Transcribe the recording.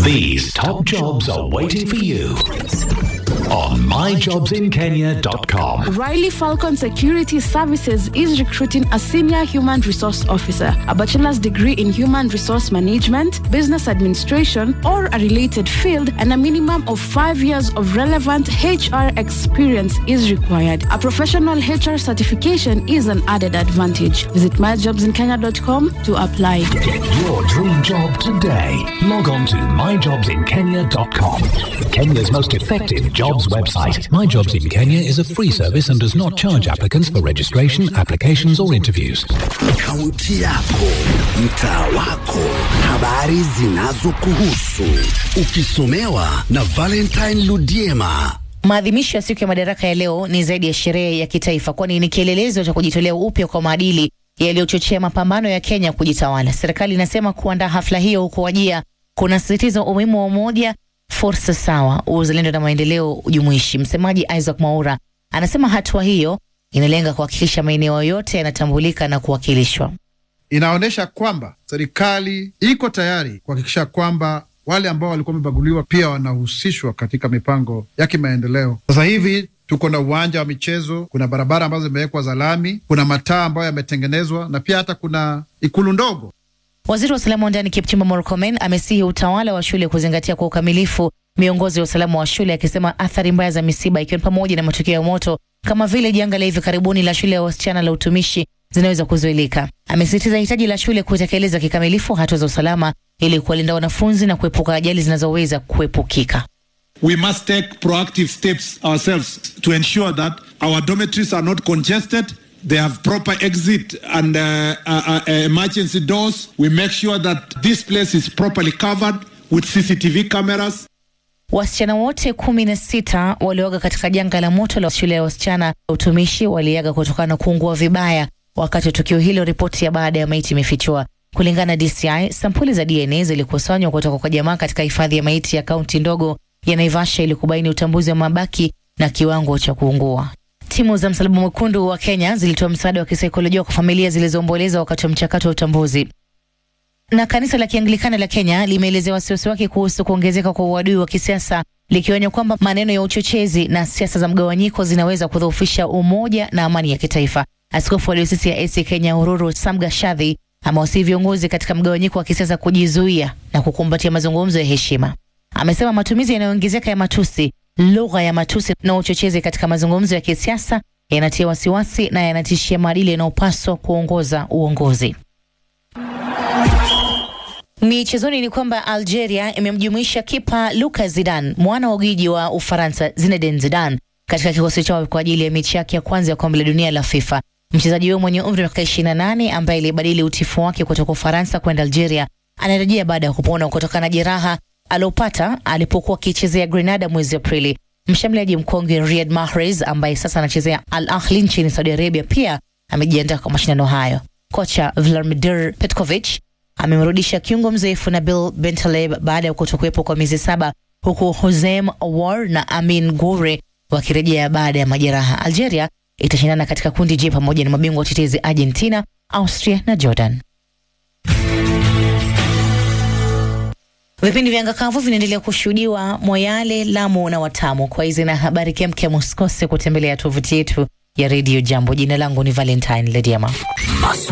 These top jobs are waiting for you on myjobsinkenya.com. Riley Falcon Security Services is recruiting a senior human resource officer, a bachelor's degree in human resource management, business administration, or a related field, and a minimum of five years of relevant HR experience is required. A professional HR certification is an added advantage. Visit myjobsinkenya.com to apply. Get your dream job today. Log on to myjobsinkenya.com. Kenya's most effective jobs website. My Jobs in Kenya is a free service and does not charge applicants for registration, applications, or interviews. Kaunti yako, mtaa wako, habari zinazokuhusu, ukisomewa na Valentine Ludiema. Maadhimisho ya siku ya madaraka ya leo ni zaidi ya sherehe ya kitaifa, kwani ni kielelezo cha kujitolea upya kwa maadili yaliyochochea mapambano ya Kenya kujitawala. Serikali inasema kuandaa hafla hiyo huko Wajia kunasisitiza umuhimu wa umoja, fursa sawa, uzalendo na maendeleo jumuishi. Msemaji Isaac Mwaura anasema hatua hiyo inalenga kuhakikisha maeneo yote yanatambulika na kuwakilishwa. inaonyesha kwamba serikali iko tayari kuhakikisha kwamba wale ambao walikuwa wamebaguliwa pia wanahusishwa katika mipango ya kimaendeleo. Sasa hivi tuko na uwanja wa michezo, kuna barabara ambazo zimewekwa za lami, kuna mataa ambayo yametengenezwa na pia hata kuna ikulu ndogo. Waziri wa usalama wa ndani Kipchumba Murkomen amesihi utawala wa shule kuzingatia kwa ukamilifu miongozo ya usalama wa shule, akisema athari mbaya za misiba ikiwa ni pamoja na matukio ya moto kama vile janga la hivi karibuni la shule ya wasichana la utumishi zinaweza kuzuilika. Amesisitiza hitaji la shule kutekeleza kikamilifu hatua za usalama ili kuwalinda wanafunzi na kuepuka ajali zinazoweza kuepukika. We must take proactive steps ourselves to ensure that our dormitories are not congested. They have proper exit and uh, uh, uh, emergency doors. We make sure that this place is properly covered with CCTV cameras. Wasichana wote kumi na sita walioaga katika janga la moto la shule ya wasichana ya utumishi waliaga kutokana na kuungua vibaya wakati wa tukio hilo, ripoti ya baada ya maiti imefichua. Kulingana na DCI, sampuli za DNA zilikusanywa kutoka kwa jamaa katika hifadhi ya maiti ya kaunti ndogo ya Naivasha ili kubaini utambuzi wa mabaki na kiwango cha kuungua. Timu za Msalaba Mwekundu wa Kenya zilitoa msaada wa kisaikolojia kwa familia zilizoomboleza wakati wa mchakato wa utambuzi. Na kanisa la Kianglikana la Kenya limeelezea wasiwasi wake kuhusu kuongezeka kwa uadui wa kisiasa likionya kwamba maneno ya uchochezi na siasa za mgawanyiko zinaweza kudhoofisha umoja na amani ya kitaifa. Askofu wa diosisi ya AC Kenya Ururu Samgashadhi amewasihi viongozi katika mgawanyiko wa kisiasa kujizuia na kukumbatia mazungumzo ya heshima. Amesema matumizi yanayoongezeka ya matusi, lugha ya matusi na uchochezi katika mazungumzo ya kisiasa yanatia wasiwasi na yanatishia maadili yanayopaswa kuongoza uongozi. Michezoni ni kwamba Algeria imemjumuisha kipa Lucas Zidane, mwana wa gwiji wa Ufaransa Zinedine Zidane, katika kikosi chao kwa ajili ya mechi yake ya kwanza ya kombe la dunia la FIFA. Mchezaji huyo mwenye umri wa miaka 28 ambaye alibadili utifu wake kutoka Ufaransa kwenda Algeria anarejea baada ya kupona kutokana na jeraha aliopata alipokuwa akichezea Grenada mwezi Aprili. Mshambuliaji mkongwe Riyad Mahrez ambaye sasa anachezea Al Ahly nchini Saudi Arabia pia amejiandaa kwa mashindano hayo. Kocha Vladimir Petkovic amemrudisha kiungo mzoefu Nabil Bentaleb baada ya kutokuwepo kwa miezi saba, huku Hosem Aouar na Amin Goure wakirejea baada ya majeraha. Algeria itashindana katika kundi J pamoja na mabingwa watetezi Argentina, Austria na Jordan. Vipindi vya ngakavu vinaendelea kushuhudiwa Moyale, Lamu na Watamu. Kwa hizi na habari kemkem, usikose kutembelea tovuti yetu ya redio Jambo. Jina langu ni Valentine Lediama.